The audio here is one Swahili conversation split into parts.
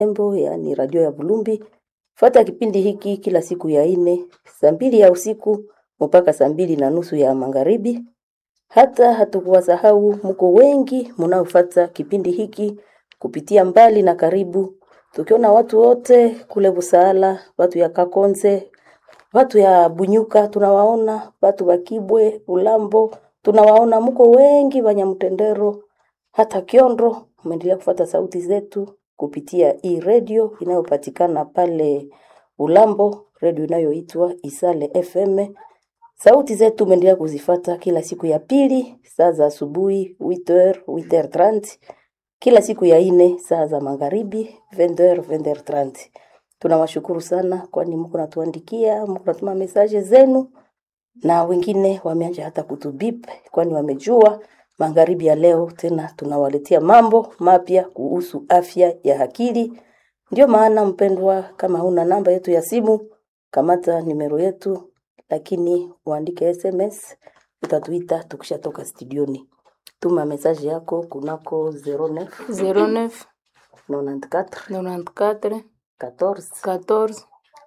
Embo, yaani radio ya Bulumbi. Fata kipindi hiki kila siku ya ine saa mbili ya usiku mpaka saa mbili na nusu ya magharibi. Hata hatukuwasahau, mko wengi mnaofata kipindi hiki kupitia mbali na karibu, tukiona watu wote kule Busaala, watu ya Kakonze, watu ya Bunyuka tunawaona, watu wa Kibwe, Ulambo tunawaona, mko wengi Banyamutendero, hata Kiondo. Umeendelea kufuata sauti zetu kupitia hii redio inayopatikana pale Ulambo, redio inayoitwa Isale FM. Sauti zetu umeendelea kuzifata kila siku ya pili saa za asubuhi 8h 8h30, kila siku ya ine saa za magharibi 20h 20h30. Tunawashukuru sana kwani mko natuandikia, mko natuma mesaje zenu na wengine wameanja hata kutubip kwani wamejua magharibi ya leo tena tunawaletea mambo mapya kuhusu afya ya akili. Ndio maana mpendwa, kama huna namba yetu ya simu, kamata nimero yetu, lakini uandike SMS, utatuita tukishatoka studioni. Tuma message yako kunako 09 09 94 94 14 14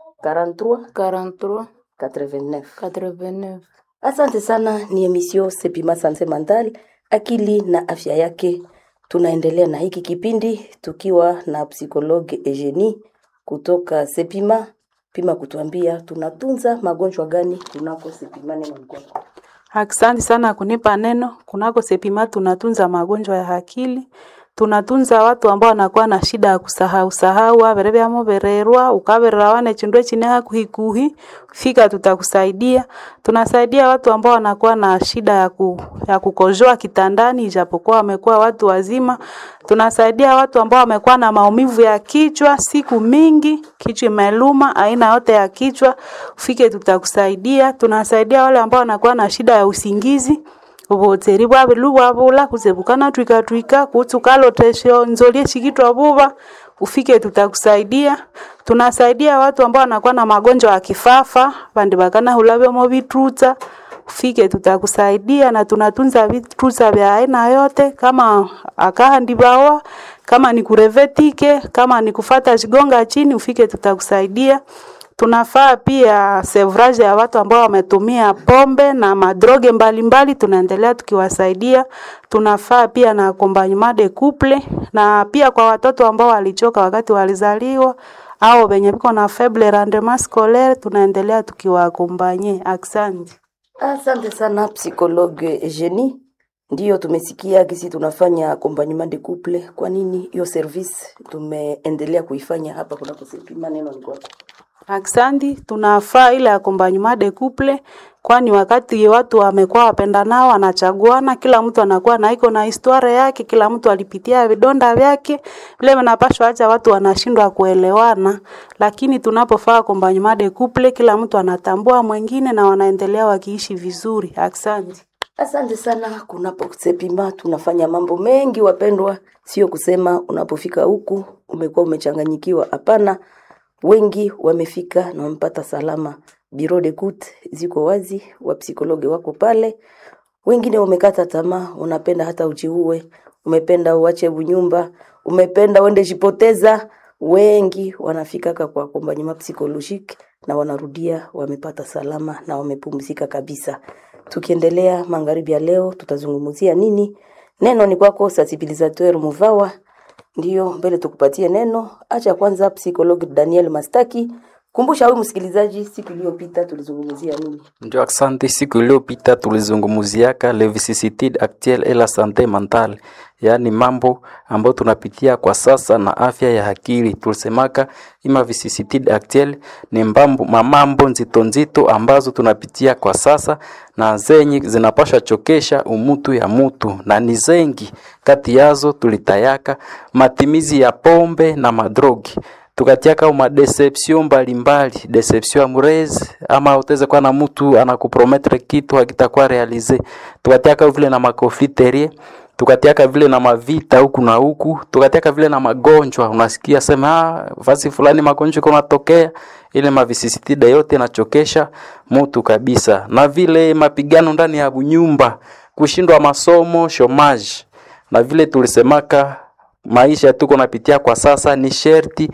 43 43 89. 89. Asante sana, ni emisio Sepima Sanse Mental, akili na afya yake. Tunaendelea na hiki kipindi tukiwa na psikologe Eugenie kutoka Sepima pima kutuambia tunatunza magonjwa gani kunako Sepima. Neno ni kwako. Asante sana kunipa neno. Kunako Sepima tunatunza magonjwa ya akili, tunatunza watu ambao wanakuwa na shida ya kusahau sahau avere vyamo vererwa ukaverera wane chindwe chine hakuhikuhi fika, tutakusaidia. Tunasaidia watu ambao wanakuwa na shida ya, ku, ya kukojoa kitandani ijapokuwa wamekuwa watu wazima. Tunasaidia watu ambao wamekuwa na maumivu ya kichwa siku mingi, kichwa imeluma, aina yote ya kichwa, ufike tutakusaidia. Tunasaidia wale ambao wanakuwa na shida ya usingizi ubuteri bwabilu bwabula kuzebukana twika twika kutukalotesho nzolie shikitwa buba ufike tutakusaidia. Tunasaidia watu ambao wanakuwa na magonjwa ya kifafa bandi bakana hulabyomo vitruta ufike tutakusaidia, na tunatunza vitruta vya aina yote kama akahandibawa kama ni kurevetike kama ni kufata shigonga chini ufike tutakusaidia. Tunafaa pia sevrage ya watu ambao wametumia pombe na madroge mbalimbali, tunaendelea tukiwasaidia. Tunafaa pia na accompagnement de couple, na pia kwa watoto ambao walichoka wakati walizaliwa au wenye viko na faible rendement scolaire, tunaendelea tukiwaakompanye. Asante. Asante sana psikologe Eugenie. Ndiyo tumesikia kisi tunafanya accompagnement de couple. Kwa nini hiyo service tumeendelea kuifanya hapa kunako Sepima? Neno ni kwako. Aksanti, tunafaa ile accompagnement de couple, kwani wakati watu wamekuwa wapendanao, wanachaguana, kila mtu anakuwa na iko na historia yake, kila mtu alipitia vidonda vyake, vile vinapashwa acha watu wanashindwa kuelewana, lakini tunapofaa accompagnement de couple, kila mtu anatambua mwingine na wanaendelea wakiishi vizuri. Asante. Asante sana. Kunapo Sepima tunafanya mambo mengi wapendwa, sio kusema unapofika huku umekuwa umechanganyikiwa. Hapana, wengi wamefika na wamepata salama. Biro de kut ziko wazi, wapsikologe wako pale. Wengine wamekata tamaa, unapenda hata ujiue, umependa uache bunyumba, umependa uende jipoteza. Wengi wanafikaka kwa accompagnement psychologique na wanarudia wamepata salama na wamepumzika kabisa. Tukiendelea magharibi ya leo, tutazungumzia nini? Neno ni kwako, sensibilisateur Muvawa. Ndiyo, mbele tukupatie neno. Acha kwanza psikologi Daniel Mastaki. Kumbusha huyu msikilizaji, siku iliyopita tulizungumzia nini? Ndio, asante. Siku iliyopita tulizungumziaka le vicissitude actuelle et la santé mentale, yaani mambo ambayo tunapitia kwa sasa na afya ya akili. Tulisemaka ima vicissitude actuelle ni mbambo, mamambo nzito nzito ambazo tunapitia kwa sasa na zenye zinapasha chokesha umutu ya mutu, na ni zengi kati yazo tulitayaka matimizi ya pombe na madrogi tukatiaka uma deception mbalimbali, deception amoureuse, ama utaweza kuwa na mtu anakuprometre kitu hakitakuwa realize. Tukatiaka vile na makofiterie, tukatiaka vile na mavita huku na huku, tukatiaka vile na magonjwa. Unasikia sema ah, fasi fulani magonjwa kunatokea, ile mavisisitida yote inachokesha mtu kabisa, na vile mapigano ndani ya nyumba, kushindwa masomo, chomage, na vile tulisemaka maisha tuko napitia kwa sasa, ni sherti